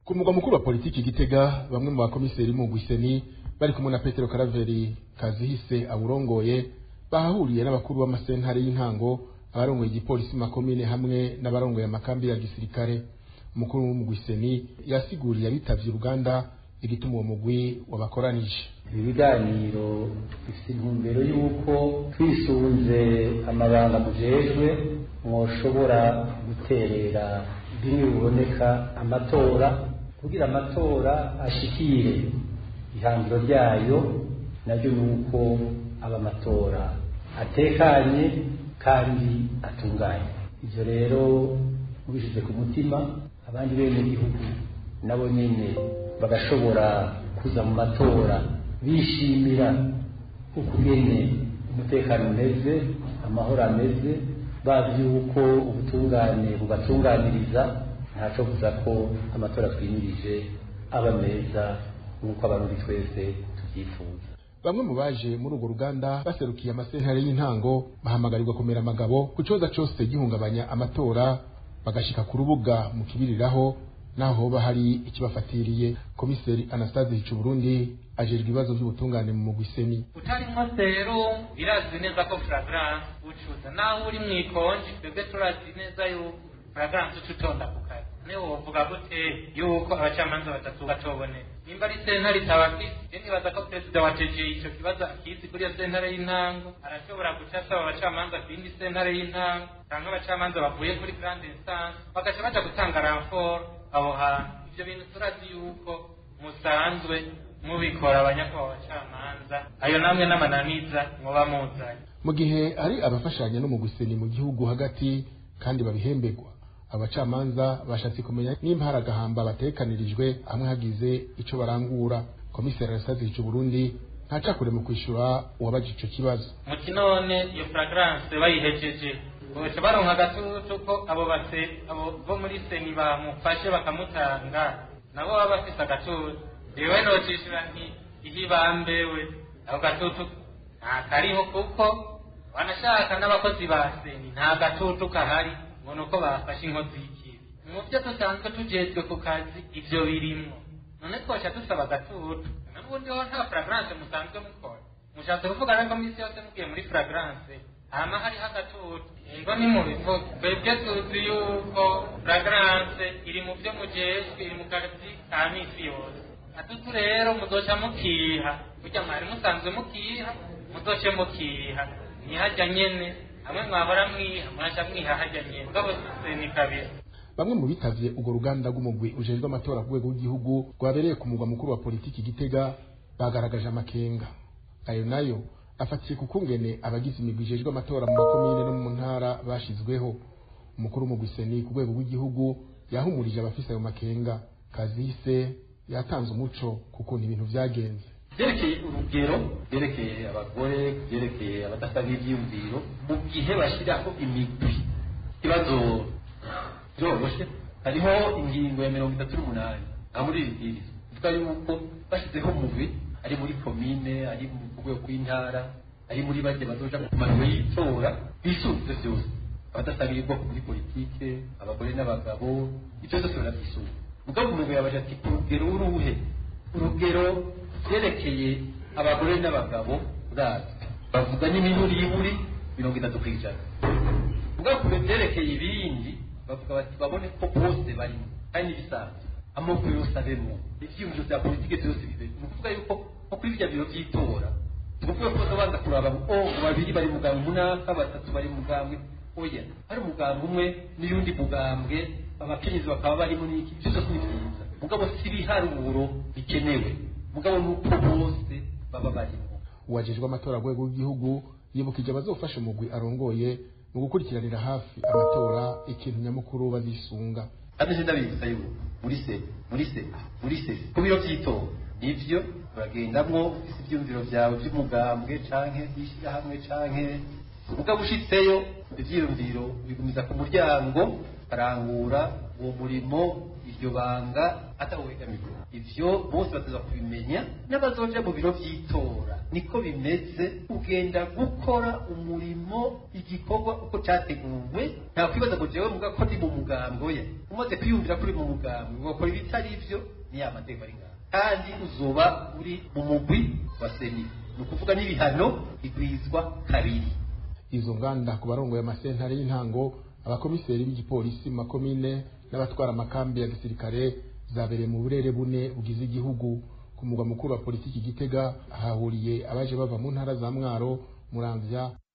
ku mugwa mukuru wa politiki gitega bamwe mu bakomiseri mu gwiseni bari kumwe na petero karaveri kazihise awurongoye bahahuriye n'abakuru b'amasentare y'intango abarongoye igipolisi mu makomine hamwe n'abarongoye amakambi ya gisirikare umukuru w'umugwiseni yasiguriye abitavye uruganda igituma uwo mugwi wabakoranije ibi biganiro bifite intumbero y'uko twisunze amabanga mujejwe mwoshobora guterera bimwe biboneka amatora kugira amatora ashikire ihangiro ryayo naryo ni uko aba amatora atekanye kandi atunganye ibyo rero mubishyize ku mutima abandi bene gihugu nabo nyine bagashobora kuza mu matora bishimira ukugene umutekano umeze amahoro ameze bazi yuko ubutungane bubatunganiriza ntaco kuza ko amatora twimirije aba meza nk'uko abarundi twese tubyifuza bamwe mu baje muri urwo ruganda baserukiye amasentare y'intango bahamagarirwa kumera amagabo ku coza cose gihungabanya amatora bagashika ku rubuga mu kibiriraho naho hoba hari ikibafatiriye komiseri anastase hicuburundi ajejwe ibibazo by'ubutungane mu mugwiseni utarimwo rero birazi neza ko flagrance ucuza naho uri mwikonje twebwe turazi neza yuko flagrance uca utonda ku kazi niwe wovuga gute yuko abacamanza batatu batobone nimba ari sentare itabafise je nibaza ko perezida wa TG ico kibazo akizi kuri iyo sentare y'intango arashobora guca asaba abacamanza ku yindi sentare y'intango canke abacamanza bavuye kuri grande instance bagaca baja gutanga ranfort aho hantu ivyo bintu turazi yuko musanzwe mubikora abanyakubahwa bacamanza ayo namwe n'amananiza muba muzanye mu gihe hari abafashanya no mu guseni mu gihugu hagati kandi babihemberwa abacamanza bashatse kumenya nimba hari agahamba batekanirijwe hamwe hagize ico barangura komiseri arasazi ico Burundi ntacakure mu kwishura uwabaje ico kibazo muti none iyo fragrance bayihejeje boca baronka agatutu ko abo base abo bo muri seni bamufashe bakamutanga nabo baba bafise agatutu jewe nocishura nti ihibambewe ako gatutu ntakariho kuko wanashaka n'abakozi ba seni nta gatutu kahari ngo nuko bafashe inkozi y'ikibi mu byo dusanzwe tujejwe ku kazi ivyo birimwo none twoca dusaba agatutu n'ubundi ho nta fragrance musanzwe mukora mushatse kuvuga rero ko misi yose mugiye muri fragrance hama hariho agatutu ngo ni mu bivuga twebwe tuzi yuko fragrance iri mu byo mujejwe iri mu kazi ka misi yose atutu rero muzoca mukiha burya mwari musanzwe mukiha muzoce mukiha ntihajya nyene hamwe mwahora mwiha mwaca mwiha hajya nyene mugabo ni kabiri bamwe mu bitavye urwo ruganda rw'umugwi ujejwe amatora ku rwego rw'igihugu rwabereye ku mugwa mukuru wa politiki gitega bagaragaje amakenga ayo nayo afatiye ku kungene abagize imigwi ijejwe amatora mu makomine no mu ntara bashizweho umukuru w'umugwi seni ku rwego rw'igihugu yahumurije abafise ayo makenga kazise yatanze umuco ku kuntu ibintu vyagenze byerekeye urugero byerekeye abagore byerekeye abadasaba ibyiyumviro mu gihe bashyiraho imigwi ikibazo byoroshe hariho ingingo ya mirongo itatu n'umunani nka muri iri bwiriza ivuga yuko bashyizeho umugwi ari muri komine ari mu rwego rw'intara ari muri bajya bazoja ku maniro y'itora bisunze byose abadasabira ubwoko muri politike abagore n'abagabo ibyo byose barabyisunga mugabo umugwi yabaje ati ku rugero uruhe urugero byerekeye abagore n'abagabo urazwi bavuga n'imiburiburi mirongo itatu ku ijana mugabo ku byerekeye ibindi bavuga bati babone ko bose barimo kandi n'ibisanzwe amoko yose abemo ivyiyumviro vya politike vyose bibe ni ukuvuga yuko nko kuri birya biro vy'itora tukuvuga ko baza kuraba ngo oh babiri bari mugambwe munaka batatu bari mugambwe oya hari umugambwe umwe n'iyundi mugambwe abakenyezi bakaba barimo n'iki ivyo vyose ni vyiza mugabo si ibiharuro bikenewe mugabo nuko bose baba barimo uwajejwe amatora rwego rw'igihugu yibukije abazofasha umugwi arongoye mu gukurikiranira hafi amatora ikintu nyamukuru bazisunga kandi je ndabibutsa yuko muri se muri se muri se ku biro vy'itora nivyo uragendamwo ufise ivyumviro vyawe vy'umugambwe canke y'ishirahamwe canke mugabo ushitseyo ivyiyumviro bigumiza ku muryango arangura uwo murimo iryo banga atawegamiwe ivyo bose bateza kubimenya n'abazoja mu biro vy'itora niko bimeze ugenda gukora umurimo igikorwa uko categuwe nta kwibaza ngo jewe muga ko ndi mu mugambo ye umaze kwiyumvira kuri mu mugambo ugakora ibitari ivyo ni ya mateka ari ngaho kandi uzoba uri mu mugwi wa seni ni ukuvuga n'ibihano bigwizwa kabiri izo nganda ku barongoye amasentare y'intango abakomiseri b'igipolisi mu makomine n'abatwara amakambi ya gisirikare zabereye mu burere bune bugize igihugu ku mugwa mukuru wa politiki gitega hahuriye abaje bava mu ntara za mwaro muramvya